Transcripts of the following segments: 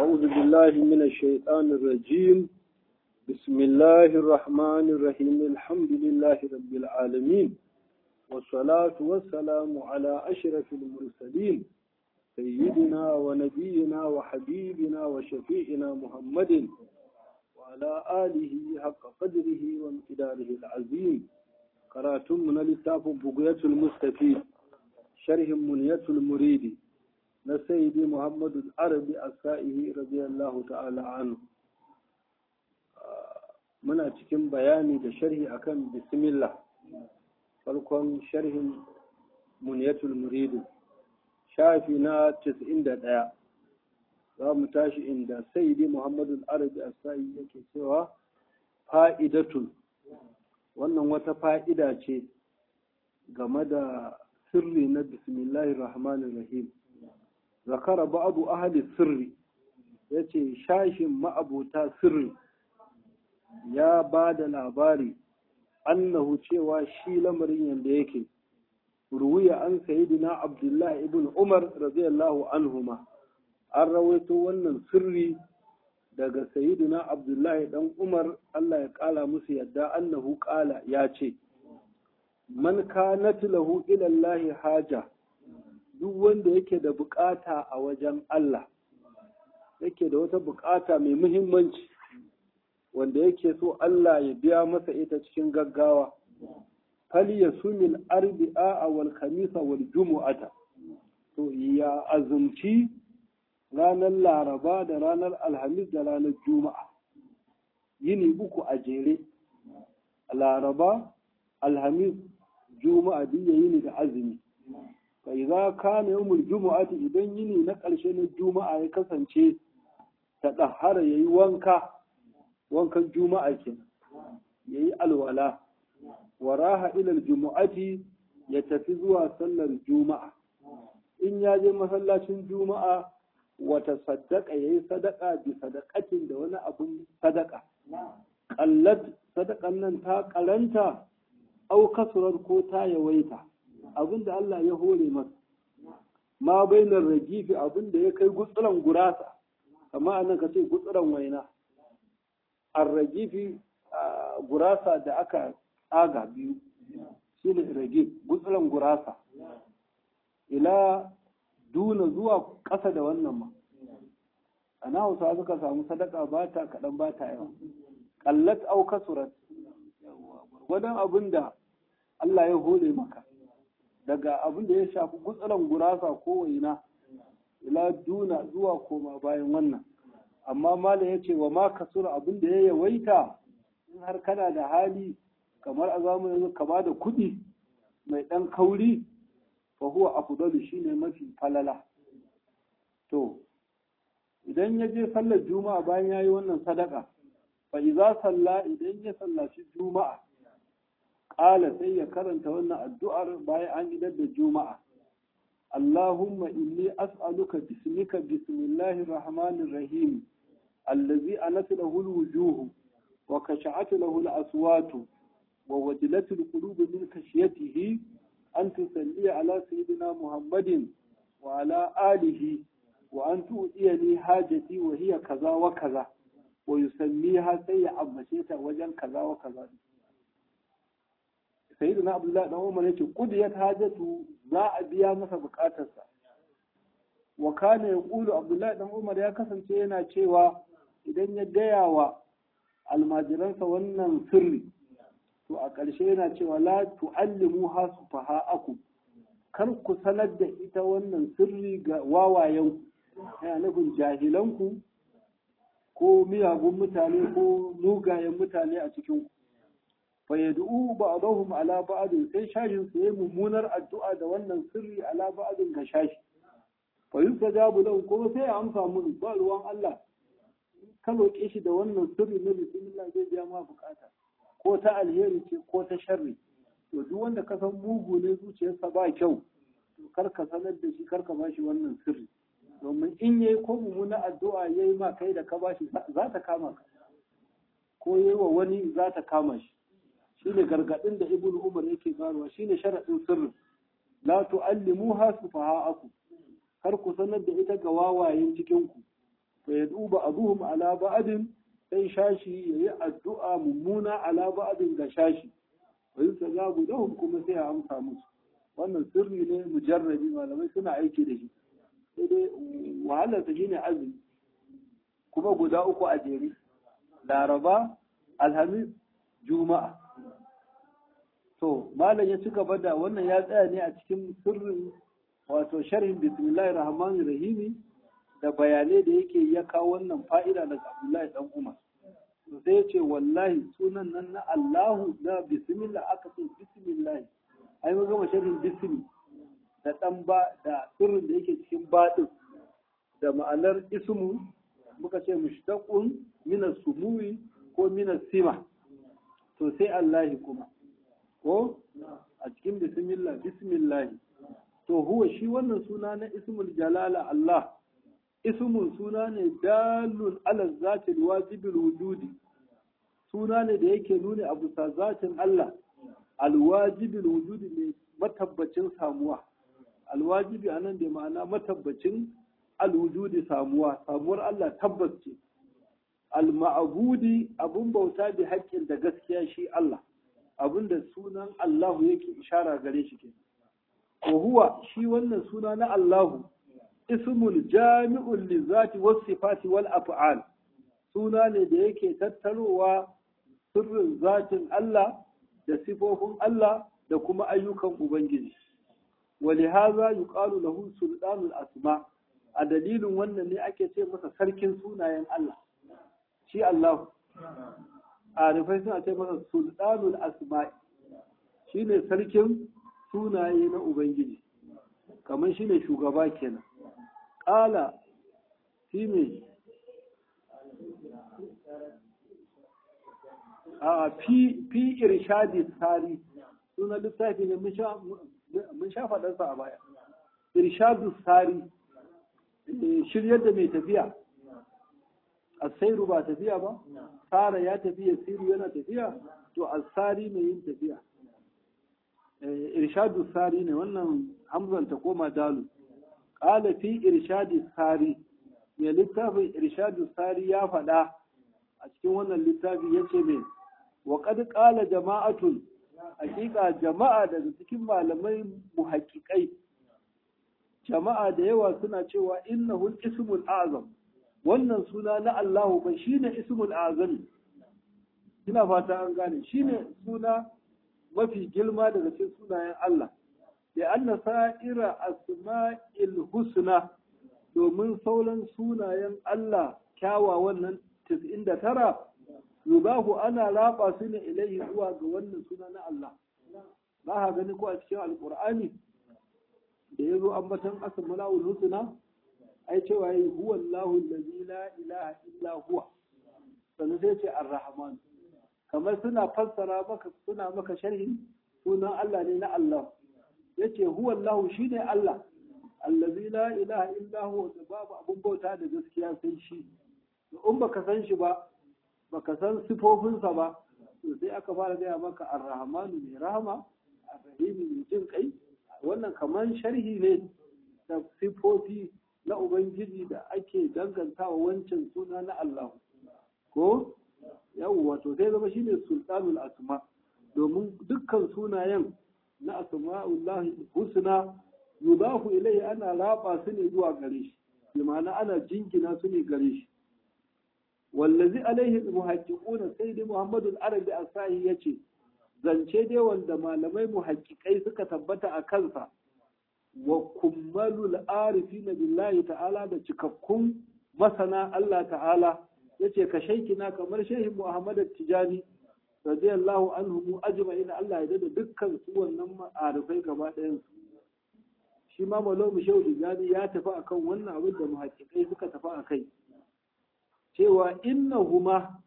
أعوذ بالله من الشيطان الرجيم بسم الله الرحمن الرحيم الحمد لله رب العالمين والصلاة والسلام على أشرف المرسلين سيدنا ونبينا وحبيبنا وشفيعنا محمد وعلى آله حق قدره وامتداره العظيم قراتم من لتاف بقية المستفيد شرح منية المريد na sayyidi muhammadu arabi a sa'ihi radiyallahu ta'ala anu muna cikin bayani da sharhi akan bismillah farkon sharhin muniyatul muridu shafi na 91 za mu tashi inda sayyidi muhammadu arabi a sa'ihi yake cewa fa'idatun wannan wata fa'ida ce game da sirri na bismillahir rahmanir rahim zakara ba'adu ahli sirri yace shashin ma'abota sirri ya ba da labari annahu cewa shi lamarin yanda yake ruwiya an sayyidina abdullahi ibn umar radiyallahu anhuma an rawaito wannan sirri daga sayyidina abdullahi dan umar Allah ya kala musu yadda annahu kala ya ce man kanat lahu ila Allah haja duk wanda yake da bukata a wajen Allah yake da wata bukata mai muhimmanci wanda yake so Allah ya biya masa ita cikin gaggawa fal yasumil arbi'a wal khamisa wal jumu'ata to ya azumci ranar laraba da ranar alhamis da ranar juma'a yini uku a jere laraba alhamis juma'a duk yini da azumi fa za kana yawmul jumu'ati idan yini na ƙarshe na juma'a ya kasance ta dahara yayi wanka wankan juma'a kenan yayi alwala wa raha ila jumu'ati ya tafi zuwa sallar juma'a in ya je masallacin juma'a wata sadaka yayi sadaka bi sadaqatin da wani abun sadaka qallat sadakan nan ta karanta au kasurar ko ta yawaita abin da Allah ya hore masa ma bainar ragifi abin da ya kai gutsuran gurasa amma anan ka ce gutsuran waina ar ragifi gurasa da aka tsaga biyu shi ne ragif gutsuran gurasa ila duna zuwa ƙasa da wannan ma ana hausa suka samu sadaka ba ta kaɗan ba ta yawa ƙallat au kasurat gwadon abin da Allah ya hore maka daga abin da ya shafi gutsuran gurasa ko waina ila duna zuwa koma bayan wannan amma malam ya ce wa ma kasura abin da ya yawaita in har kana da hali kamar a zamanin kama da kuɗi mai ɗan kauri fa huwa afdalu shine mafi falala to idan ya je sallar juma'a bayan ya yi wannan sadaka fa idza salla idan ya sallaci juma'a ƙala sai ya karanta wannan addu'ar bayan an idar da juma'a. Allahumma inni as'aluka bismika bismillahir rahmanir rahim allazi anatu lahu alwujuhu wa kasha'atu lahu alaswatu wa wajlatu alqulubu min khashyatihi an tusalli ala sayyidina muhammadin wa ala alihi wa an tu'tiyani hajati wa hiya kaza wa kaza wa yusammiha sai ya ambace ta wajen kaza wa kaza sayyidina abdullahi dan umar yace qudiyat hajatu za a biya masa bukatarsa wa kana yaqulu abdullahi dan umar ya kasance yana cewa idan ya gaya wa almajiransa wannan sirri to a ƙarshe yana cewa la tu'allimu ha sufaha'akum kar ku sanar da ita wannan sirri ga wawayen yana nufin jahilanku ko miyagun mutane ko mugayen mutane a cikin ku fayyadu ba'dahum ala ba'din sai shashin su yayi mummunar addu'a da wannan sirri ala ba'din ga shashi fa yusajabu lahu kuma sai ya amsa mun ba ruwan Allah ka roƙe shi da wannan sirri na bismillah zai biya ma bukata ko ta alheri ce ko ta sharri to duk wanda ka san mugu ne zuciyarsa ba kyau to kar ka sanar da shi kar ka bashi wannan sirri domin in yayi ko mummunar addu'a yayi ma kai da ka bashi za ta kama ka ko yayi wa wani za ta kama shi shine gargadin da ibn umar yake barwa shine sharadin sirrin la tu'allimuha sufaha'akum kar ku sanar da ita ga wawayen cikin ku fa yad'u ba'dhum ala ba'din sai shashi yayi addu'a mummuna ala ba'din ga shashi wa yusajabu lahum kuma sai a amsa musu wannan sirri ne mujarrabi malamai suna aiki da shi sai dai wahalar ta shine azumi kuma guda uku a jere laraba alhamis juma'a to malam ya ci gaba da wannan ya tsaya ne a cikin sirrin wato sharhin bismillahir rahmanir rahimi da bayanai da yake ya kawo wannan fa'ida daga abdullahi dan umar to sai ya ce wallahi sunan nan na allahu na bismillah aka ce bismillah ai mun gama sharhin bismi da dan ba da sirrin da yake cikin baɗin da ma'anar ismu muka ce mushtaqun min as-sumuwi ko min as-sima to sai allahi kuma ko a cikin bismillah bismillah to huwa shi wannan suna na ismul jalala Allah ismun suna ne dalun ala zatil wajibil wujudi suna ne da yake nuni a bisa zatin Allah alwajibil wujudi ne matabbacin samuwa alwajibi anan da ma'ana matabbacin alwujudi samuwa samuwar Allah tabbas ce alma'budi abun bauta bi haƙƙin da gaskiya shi Allah abinda sunan Allahu yake ishara gare shi ke wa huwa shi wannan suna na Allahu ismul jami'un li zati was sifati wal af'al suna ne da yake tattarowa sirrin zatin Allah da sifofin Allah da kuma ayyukan Ubangiji wa lihaza yuqalu lahu sultanul asma a dalilin wannan ne ake ce masa sarkin sunayen Allah shi Allah arifai suna ce masa sultanul asma'i shine sarkin sunaye na ubangiji kamar shine shugaba kenan ƙala shi ne a fi irshadi tsari suna littafi ne mun sha faɗarsa a baya irshadu tsari shiryar da mai tafiya asairu ba tafiya ba tsara ya tafiya siru yana tafiya to asari mai yin tafiya irshadu tsari ne wannan hamzan ta koma dalu ƙala fi irshadi tsari mai littafin irshadu tsari ya faɗa a cikin wannan littafi ya ce mai wa ƙad ƙala jama'atun hakika jama'a daga cikin malamai muhaƙiƙai jama'a da yawa suna cewa innahu ismul azam wannan suna na Allahu ba shine ismul azam ina fata an gane shine suna mafi girma daga cikin sunayen Allah da anna sa'ira asma'il husna domin sauran sunayen Allah kyawawan nan 99 yubahu ana raba su ne ilaihi zuwa ga wannan suna na Allah ba ha gani ko a cikin alqur'ani da yazo ambatan asma'ul husna ai cewa yi huwa Allahu allazi la ilaha illa huwa sannan sai ce ar-rahman kamar suna fassara maka suna maka sharhin sunan Allah ne na Allah yace huwa Allahu shine Allah allazi la ilaha illa huwa da babu abun bauta da gaskiya sai shi in baka san shi ba baka san sifofinsa ba to sai aka fara gaya maka ar-rahmanu mai rahama ar-rahimi mai jin kai wannan kamar sharhi ne da sifofi na ubangiji da ake dangantawa wancan suna na Allah ko yawwa to sai zama shine sultanul asma domin dukkan sunayen na asma'ullahi husna yudafu ilai ana raba su ne zuwa gare shi bi ma'ana ana jingina su ne gare shi wallazi alaihi muhaqqiquna sai dai Muhammadu al-Arabi Asahi yace zance dai wanda malamai muhaqqiqai suka tabbata a kansa wa kummalul arifina billahi ta'ala da cikakkun masana Allah ta'ala yace ka shaikina kamar shehin Muhammad Tijani radiyallahu anhu mu ajma'ina Allah ya dada dukkan su wannan ma'arifai gaba ɗayan su shi ma malamu shehu Tijani ya tafi akan wannan abin da muhaqqiqai suka tafi akai cewa innahuma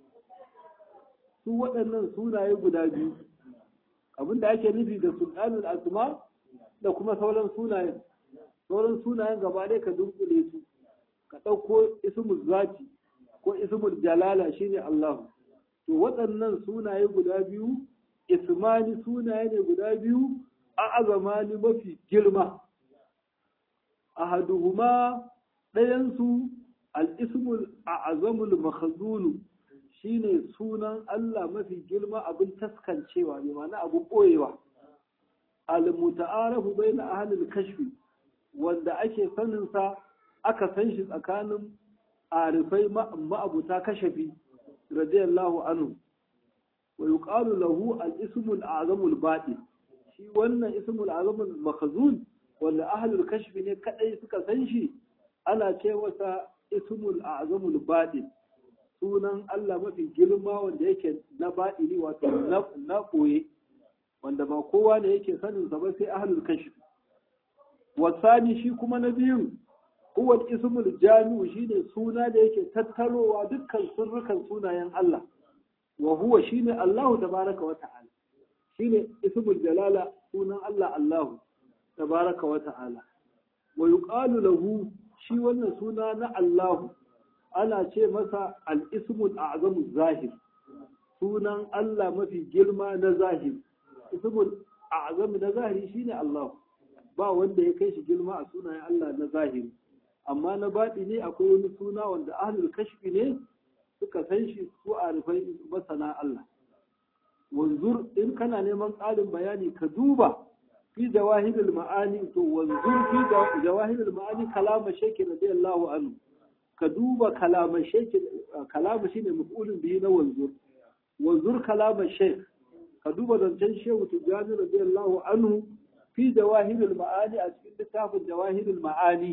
su waɗannan sunaye guda biyu abinda ake nufi da sultanul asma da kuma sauran sunayen sauran sunayen gaba ɗaya ka dunkule su ka ɗauko ismul zati ko ismul jalala shine Allah to waɗannan sunaye guda biyu ismani sunaye ne guda biyu a azamani mafi girma ahaduhuma ɗayansu al-ismul a'zamul makhzulu shine sunan Allah mafi girma abin taskancewa ne ma'ana abin boyewa al-muta'arafu bayna ahli al-kashfi wanda ake sanin sa aka san shi tsakanin arifai ma'abuta kashafi radiyallahu anhu wa yuqalu lahu al-ismul a'zamul batin shi wannan ismul a'zamul makhzun wanda ahli al-kashfi ne kadai suka san shi ana ce masa ismul a'zamul batin sunan Allah mafi girma wanda yake na baɗini wato na ɓoye wanda ba kowa ne yake sanin sa ba sai ahlul kashf wasani shi kuma na biyu huwa ismul jami'u shine suna da yake tattarowa dukkan sirrukan sunayen Allah wa huwa shine Allahu tabaraka wa ta'ala shine ismul jalala sunan Allah Allahu tabaraka wa ta'ala wa yuqalu lahu shi wannan suna na Allahu ana ce masa al'ismul azamu zahir sunan Allah mafi girma na zahir ismul azamu na zahiri shine Allah ba wanda ya kai shi girma a sunayen Allah na zahiri amma na baɗi ne akwai wani suna wanda ahlul kashfi ne suka san shi su a rufai masana Allah wanzur in kana neman ƙarin bayani ka duba fi jawahirul ma'ani to wanzur fi jawahirul ma'ani kalama sheki radiyallahu anhu ka duba kalaman sheki kalama shine maf'ulun bihi na wanzur wanzur kalaman shek ka duba zancen shehu tijani radiyallahu anhu fi jawahirul ma'ani a cikin littafin jawahirul ma'ani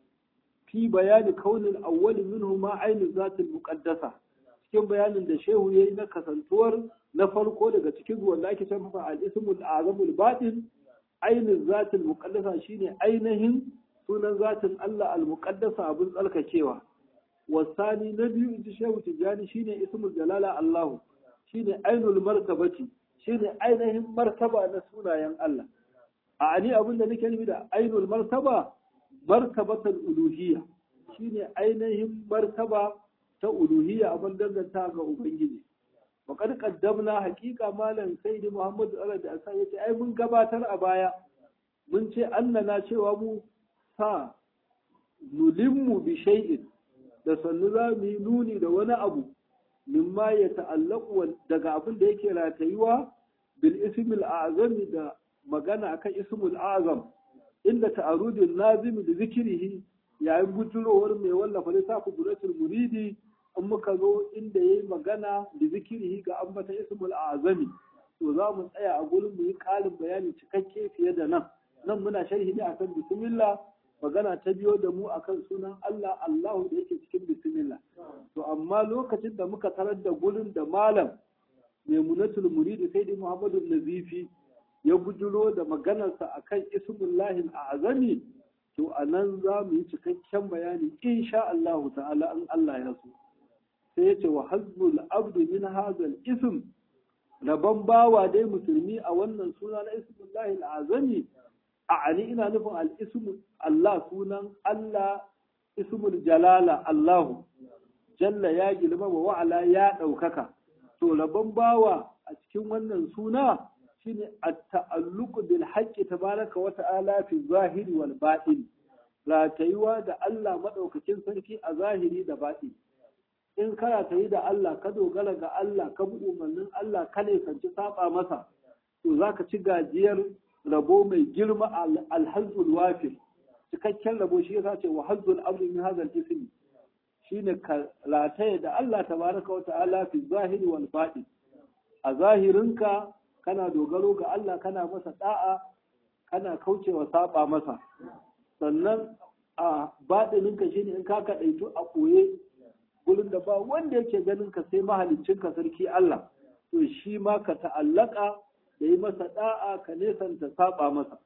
fi bayani kaunin awwali minhu ma ainihin zatin muqaddasa cikin bayanin da shehu yayi na kasantuwar na farko daga cikin wanda ake san masa al-ismul azamul batin ainihin zatin muqaddasa shine ainihin sunan zatin Allah al-muqaddasa abun tsalkakewa wasani na biyu inji shehu tijani shine ismul jalala Allah shine ainul martabati shine ainihin martaba na sunayen Allah a ani abin da nake nufi da ainul martaba martabatul uluhiyya shine ainihin martaba ta uluhiyya abin danganta ga ubangiji wa qad qaddamna haqiqa malam sayyidi muhammad sallallahu alaihi wasallam yace ai mun gabatar a baya mun ce annana cewa mu sa nulimmu bi shay'in da sannu za mu yi nuni da wani abu mimma ya ta'allaku daga abin da yake ratayuwa bil ismil azami da magana akan ismul azam inda ta'arudin nazimi da zikirihi yayin bujurowar mai wallafa littafin buratul muridi in muka zo inda yayi magana da zikirihi ga ambata ismul azami to za mu tsaya a gurin mu yi ƙarin bayani cikakke fiye da nan nan muna sharhi ne akan bismillah magana ta biyo da mu akan sunan Allah Allahu da yake cikin bismillah to amma lokacin da muka tarar da gurin da malam Maimunatul Muridi sai dai Muhammadu Nazifi ya bujuro da maganarsa akan ismullahi azami to a nan za mu yi cikakken bayani insha Allah ta'ala an Allah ya so sai ya ce wa hasbul abdu min hazal ism rabon bawa dai musulmi a wannan suna na ismullahi azami a ani ina nufin al-ismu Allah sunan Allah ismul jalala Allahu jalla ya girma wa wa'ala ya ɗaukaka to rabon bawa a cikin wannan suna shine at-ta'alluqu bil haqqi tabaraka wa ta'ala fi zahiri wal batin ratayuwa da Allah madaukakin sarki a zahiri da batin in kana tayi da Allah ka dogara ga Allah ka bi umarnin Allah ka ne kanci saba masa to zaka ci gajiyar rabo mai girma alhazzul wafir cikakken rabo shi yasa ce wa hazzul amri min hadha al-ism shine ka rataye da Allah tabaraka wa ta'ala fi zahiri wal batin a zahirinka kana dogaro ga Allah kana masa da'a kana kaucewa saba masa sannan a baɗininka shine in ka kaɗaitu a ɓoye gurin da ba wanda yake ganin ka sai mahaliccinka sarki Allah to shi ma ka ta'allaka da yi masa da'a ka nesanta saba masa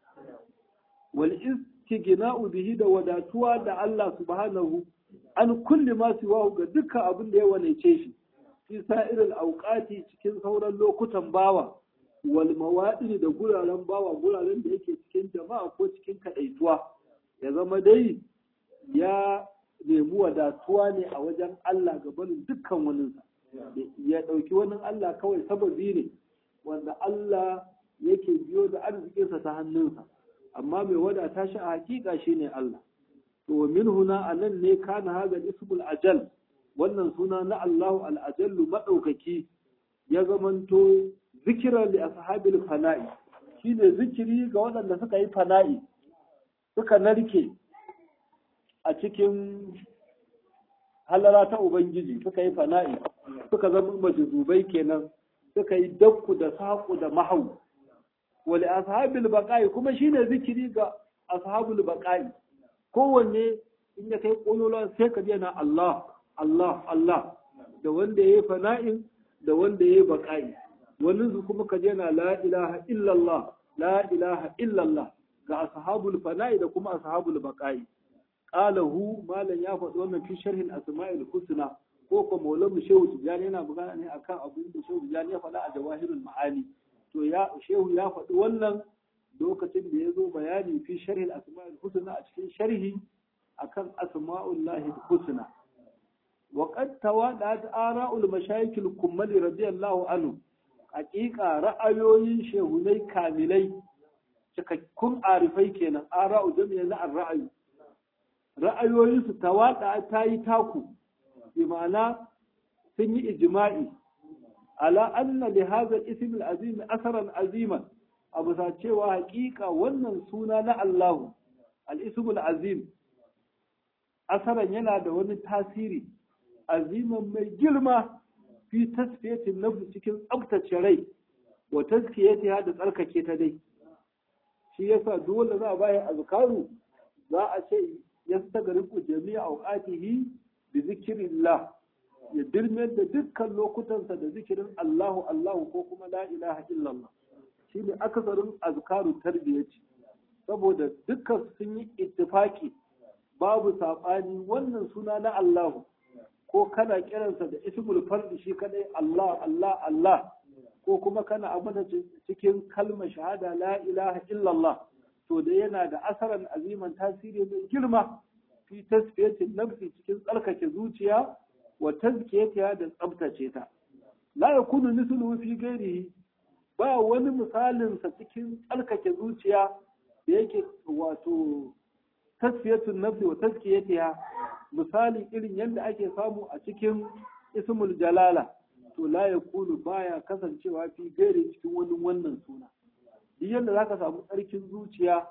wal istighna'u bihi da wadatuwa da Allah subhanahu an kulli ma siwahu ga dukkan abin da ya wanece shi fi sa'iril auqati cikin sauran lokutan bawa wal mawadini da guraren bawa guraren da yake cikin jama'a ko cikin kadaituwa ya zama dai ya nemi wadatuwa ne a wajen Allah ga barin dukkan waninsa ya ɗauki wani Allah kawai sababi ne wanda Allah yake biyo da arzikinsa ta hannunsa amma mai wadata shi a hakika shi ne Allah to min huna anan ne kana hada ismul ajal wannan suna na Allahu al-ajallu madaukaki ya zamanto zikira li ashabil fana'i shine zikiri ga waɗanda suka yi fana'i suka narke a cikin halara ta ubangiji suka yi fana'i suka zama majuzubai kenan suka yi dakku da saƙu da mahau wali ashabil baqa'i kuma shine zikiri ga ashabul baqa'i kowanne in ya kai kololon sai ka na Allah Allah Allah da wanda yayi fana'in da wanda yayi baqa'i wani su kuma ka na la ilaha illallah la ilaha illallah ga ashabul fana'i da kuma ashabul baqa'i qalahu malan ya faɗi wannan fi sharhin asma'il husna ko ko maulamu shehu tijani yana magana ne akan abin da shehu tijani ya faɗa a jawahirul ma'ani to ya shehu ya faɗi wannan lokacin da ya zo bayani fi sharhin asma'il husna a cikin sharhi akan asma'ullahi husna wa qad tawadat ara'ul mashayikh al-kummali radiyallahu anhu haƙiƙa ra'ayoyin shehunai kamilai cikakkun arifai kenan ara'u jami'a na ra'ayi ra'ayoyinsu tawada ta yi taku bi ma'ana sun yi ijma'i ala anna li hadha al-ism al-azim asaran aziman abu sa cewa haƙiƙa wannan suna na Allahu al-ism al-azim asaran yana da wani tasiri aziman mai girma fi tasfiyatin nafsi cikin tsabtace rai wa tazkiyatiha da tsarkake ta dai shi yasa dole za a bayan azkaru za a ce yastagriqu jami'a awqatihi bi zikrillah ya dirmar da dukkan lokutansa da zikirin Allahu Allahu ko kuma la ilaha illallah shine akasarin azkaru tarbiyyaci saboda dukkan sun yi ittifaki babu saɓani wannan suna na Allahu ko kana kiransa da ismul fardi shi kadai Allah Allah Allah ko kuma kana abada cikin kalmar shahada la ilaha illallah to da yana da asaran aziman tasiri mai girma fi tasfiyatin nafsi cikin tsarkake zuciya wa tazkiyatiha da tsabtace ta la yakunu misluhu fi ghairihi ba wani misalin sa cikin tsarkake zuciya da yake wato tasfiyatun nafsi wa tazkiyatiha misali irin yadda ake samu a cikin ismul jalala to la yakunu baya kasancewa fi gairi cikin wani wannan suna duk yadda zaka samu tsarkin zuciya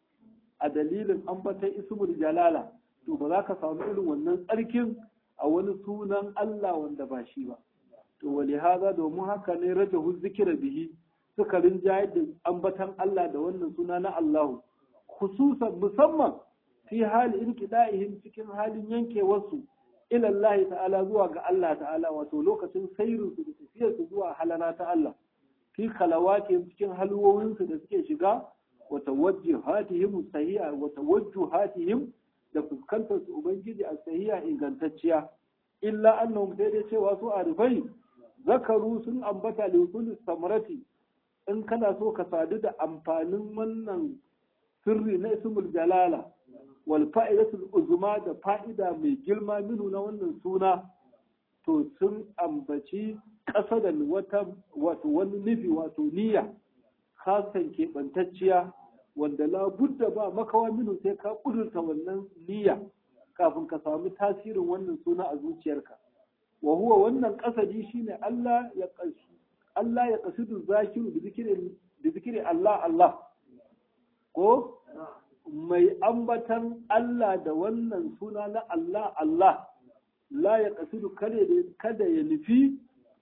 a dalilin ambatan ismul jalala to ba za ka samu irin wannan tsarkin a wani sunan Allah wanda ba shi ba to wali haza domin haka ne rajahu zikira bihi suka rinjayar da ambatan Allah da wannan suna na Allahu khususan musamman fi hali inqida'ihim cikin halin yankewarsu ila Allah ta'ala zuwa ga Allah ta'ala wato lokacin sairin su da tafiyar su zuwa halana ta Allah fi khalawatihim cikin halwowin su da suke shiga wa tawajjuhatihim sahiha wa tawajjuhatihim da fuskantar su ubangiji a sahiha ingantacciya illa annahum sai dai cewa su arifai zakaru sun ambata likulli samarati in kana so ka sadu da amfanin wannan sirri na ismul jalala wal fa'idatul uzma da fa'ida mai girma minu na wannan suna to sun ambaci ƙasa da wata wato wani nufi wato niyya kasan keɓantacciya wanda la budda ba makawa minu sai ka ƙudurta wannan niyya kafin ka samu tasirin wannan suna a zuciyarka wa huwa wannan ƙasadi shine Allah ya Allah ya qasidu zakiru bi zikri bi zikri Allah Allah ko mai ambatan Allah da wannan suna na Allah Allah la ya kasidu kada ya nufi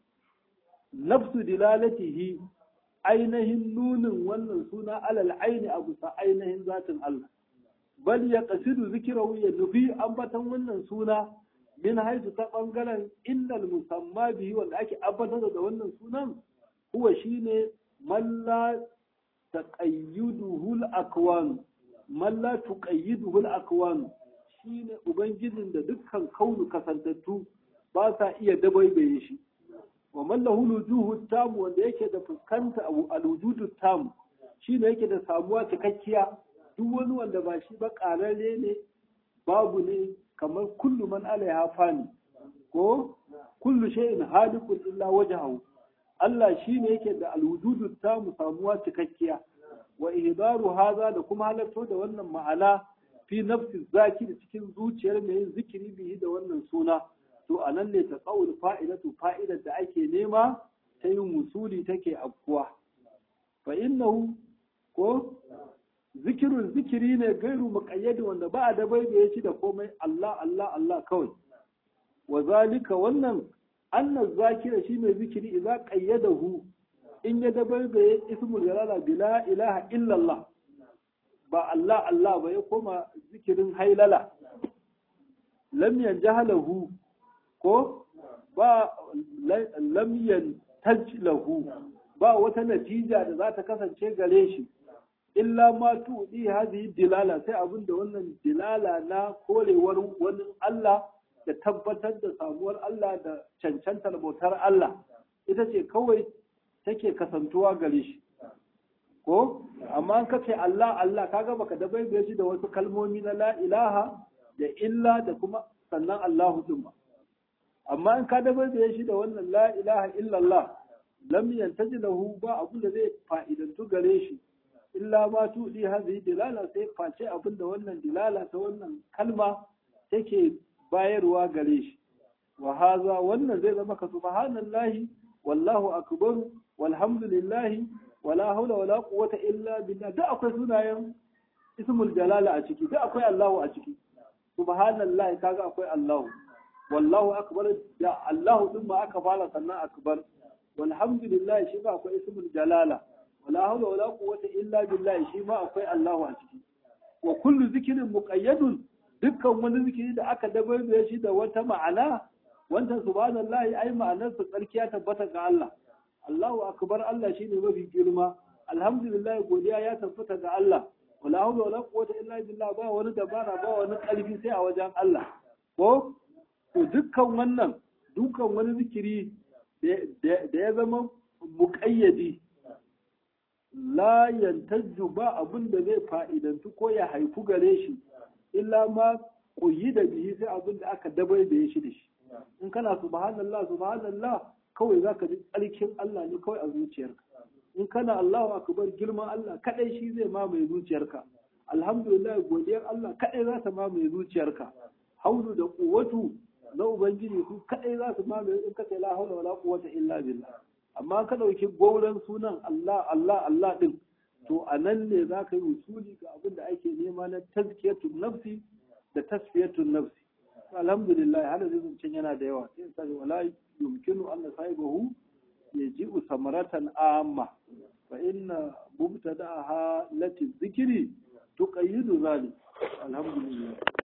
nafsu dilalatihi ainihin nunin wannan suna alal aini a bisa ainihin zatin Allah bal ya kasidu zikirahu ya nufi ambatan wannan suna min haisu ta bangaren innal musamma bihi wanda ake ambatar da wannan sunan huwa shine man la taqayyuduhu al-akwan man la tuqayyiduhu al-akwan shine ubangijin da dukkan kaunu kasantattu ba sa iya dabaibaye shi wa man lahu wujuhu tam wanda yake da fuskanta al-wujudu tam shine yake da samuwa cikakkiya duk wani wanda ba shi ba kararre ne babu ne kamar kullu man alaiha fani ko kullu shay'in halikun illa wajhahu Allah shine yake da al-wujudu tam samuwa cikakkiya wa ihdaru haza da kuma halarto da wannan ma'ana fi nafsi zakiri cikin zuciyar mai yin zikiri bihi da wannan suna to anan ne ta qaul fa'idatu fa'idar da ake nema ta yin musuli take afkuwa fa innahu ko zikirun zikiri ne gairu muqayyadi wanda ba a da baibaye shi da komai Allah Allah Allah kawai wa zalika wannan anna zakira shi mai zikiri idza qayyadahu in ya da baibaye ismul jalala bila ilaha illa Allah ba Allah Allah ba ya koma zikirin hailala lam yanjahalahu ko ba lam yantajlahu ba wata natija da za ta kasance gare shi illa ma tuɗi hadhihi dilala sai abin da wannan dilala na korewar wani Allah da tabbatar da samuwar Allah da cancantar bautar Allah ita ce kawai take kasantuwa gare shi ko amma an kace Allah Allah kaga baka da bai shi da wasu kalmomi na la ilaha da illa da kuma sannan Allahu din ba amma in ka da bai shi da wannan la ilaha illallah lam yantaji lahu ba abin da zai fa'idantu gare shi illa ma tudi hadhihi dilala sai face abin da wannan dilala ta wannan kalma take bayarwa gare shi wa haza wannan zai zama ka subhanallahi wallahu akbar walhamdulillahi wala haula wala quwwata illa billah da akwai sunayen ismul jalala a ciki da akwai Allahu a ciki subhanallahi kaga akwai Allahu wallahu akbar da Allahu din ma aka fara sannan akbar walhamdulillah shi ba akwai ismul jalala wala haula wala quwwata illa billah shi ma akwai Allahu a ciki wa kullu zikrin muqayyadun dukkan wani zikiri da aka dabarbe shi da wata ma'ana wanda subhanallahi ai ma'anar sa tsarkiya tabbata ga Allah Allahu akbar Allah shine mafi girma alhamdulillah godiya ya tabbata ga Allah wala hawla wala quwwata illa billah ba wani dabara ba wani kalbi sai a wajen Allah ko to dukkan wannan dukkan wani zikiri da ya zama muƙayyadi la yantajju ba abin da zai fa'idantu ko ya haifu gare shi illa ma koyi da bihi sai abin da aka dabai da ya shi da shi in kana subhanallah subhanallah kawai za ka ji tsarkin Allah ne kawai a zuciyarka in kana Allahu akbar girman Allah kadai shi zai mamaye zuciyarka alhamdulillah godiyar Allah kadai za ta mamaye zuciyarka haulu da quwwatu na ubangiji su kadai za su mamaye in ka la haula wala quwwata illa billah amma ka dauki gauran sunan Allah Allah Allah din to anan ne za ka yi usuli ga abin da ake nema na tazkiyatun nafsi da tasfiyatun nafsi alhamdulillah hada zai yana da yawa sai sai wala يمكن أن صاحبه يجيء ثمرة عامة فإن مبتدأها التي الذكر تقيد ذلك الحمد لله